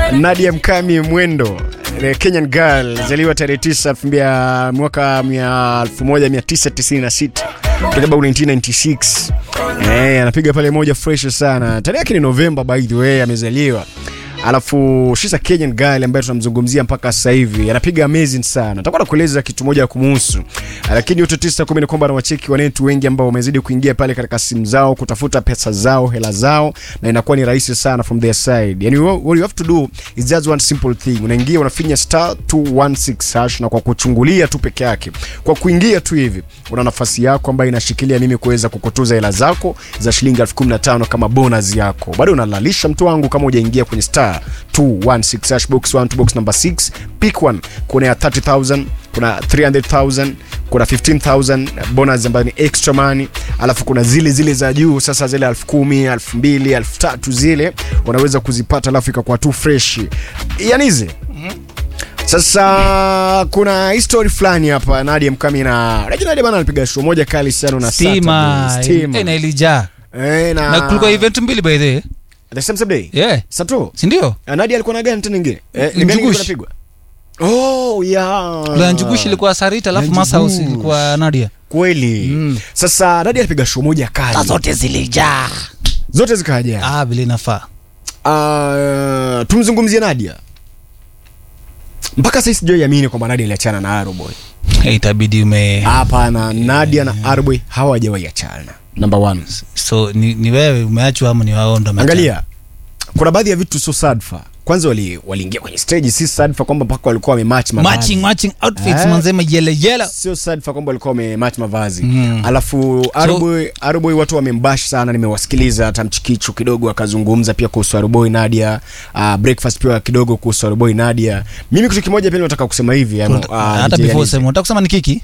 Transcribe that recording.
Nadia Mkami Mwendo the Kenyan girl zaliwa tarehe 9 2000 mwaka 1996 kutoka 1996 eh, anapiga pale moja fresh sana. Tarehe yake ni Novemba by the way amezaliwa. Alafu she's a Kenyan girl ambaye tunamzungumzia mpaka sasa hivi. Anapiga amazing sana. Nitakuwa nakueleza kitu moja kumuhusu. Lakini yote tisa kumi ni kwamba anawacheki wanetu wengi ambao wamezidi kuingia pale katika simu zao kutafuta pesa zao, hela zao na inakuwa ni rahisi sana from their side. Yani what you have to do is just one simple thing. Unaingia unafinya star 216 hash na kwa kuchungulia tu peke yake. Kwa kuingia tu hivi una nafasi yako ambayo inashikilia mimi kuweza kukutuza hela zako za shilingi 1015 kama bonus yako. Bado unalalisha mtu wangu kama hujaingia kwenye star 216 hash box 1 to box number 6 pick one. Kuna ya 30000 kuna 300000 kuna 15000 bonus ambayo ni extra money, alafu kuna zile zile za juu sasa, zile 10000 2000 3000 zile unaweza kuzipata, alafu ikakuwa tu fresh yani hizi sasa kuna history fulani hapa Nadia Mkami na Unajua Nadia bana alipiga show moja kali sana na Stima. Saturday, Stima. Eh, na ilijaa Eh, na, na kulikuwa event mbili by the way. the same same day Yeah. Sato Si ndio? Ah, Nadia alikuwa na gani tena nyingine eh, Ni ni gani Njugush. ilikuwa inapigwa oh yeah La Njugushi ilikuwa Sarita alafu La Masa House Njugush. ilikuwa Nadia. kweli Mm. sasa Nadia alipiga show moja kali zote zilijaa. zote zikaja Ah, vile inafaa. Ah, tumzungumzie Nadia mpaka sasa sijaiamini kwamba Nadia aliachana na Aroboy Eh, Itabidi ume hapana Nadia na Aroboy hawajawahi achana number one so ni, ni wewe umeachwa ama ni wao ndo wameachana? angalia kuna baadhi ya vitu sio sadfa kwanza wali- waliingia kwenye stage si sadfa kwamba mpaka walikuwa wamematch mavazi matching matching outfits Eh. manzema yele yele. sio sadfa kwamba walikuwa wamematch mavazi Mm. alafu Aruboy Aruboy watu wamembash sana nimewasikiliza hata mchikicho kidogo akazungumza pia kuhusu Aruboy Nadia uh, breakfast pia kidogo kuhusu Aruboy Nadia mimi kitu kimoja pia nataka kusema hivi ama, Tunata- ah, Hata DJ before Anis. sema unataka kusema ni kiki?